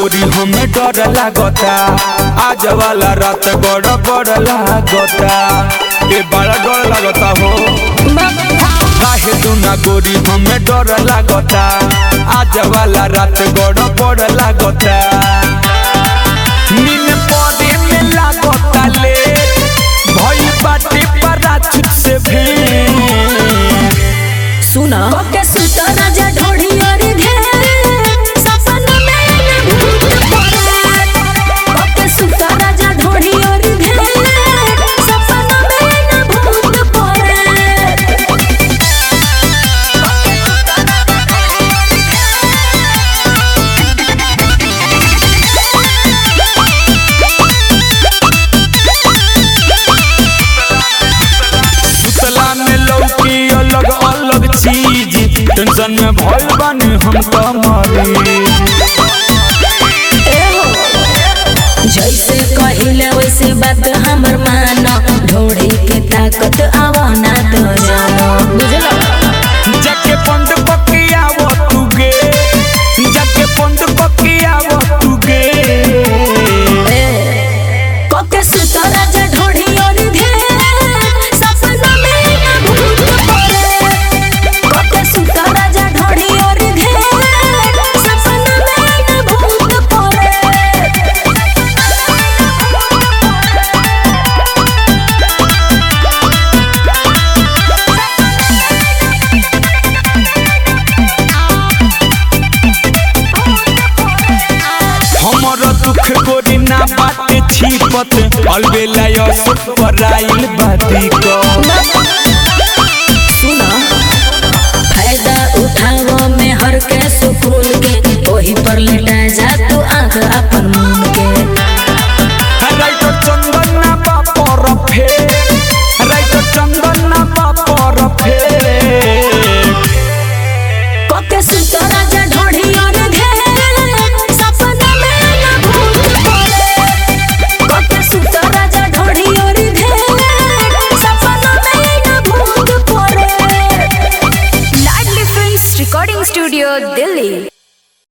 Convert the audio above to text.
गोरी हमें डर लागता आज वाला रात बड़ बड़ लागता ए बड़ा डर लागता हो काहे तू ना गोरी हमें डर लागता आज वाला रात बड़ बड़ लागता नीन पौधे में लागता ले भइल बाटे पराचुत से भी सुना के सुत राजा ढोढ़ी और घेर सपना में न भूत पड़े के सुत राजा ढोढ़ी और घेर सपना में न भूत पड़े सुतला में लौकी अलग अलग चीज टेंशन में भइल बानी हम तो मरी जैसे कहिले वैसे बात हमर मानो ढोड़ी के ताकत आवाना तो जानो बुझलो जाके पंड पकिया वो तू गे जाके पंड पकिया वो तू गे के सुत राजा ढोढ़ी और घेर सपना में न भूत पड़े के सुत राजा ढोढ़ी और घेर सपना में न भूत पड़े हमर दुख गोरी ना बाटे छिपत अलबेला यसुक पर आइल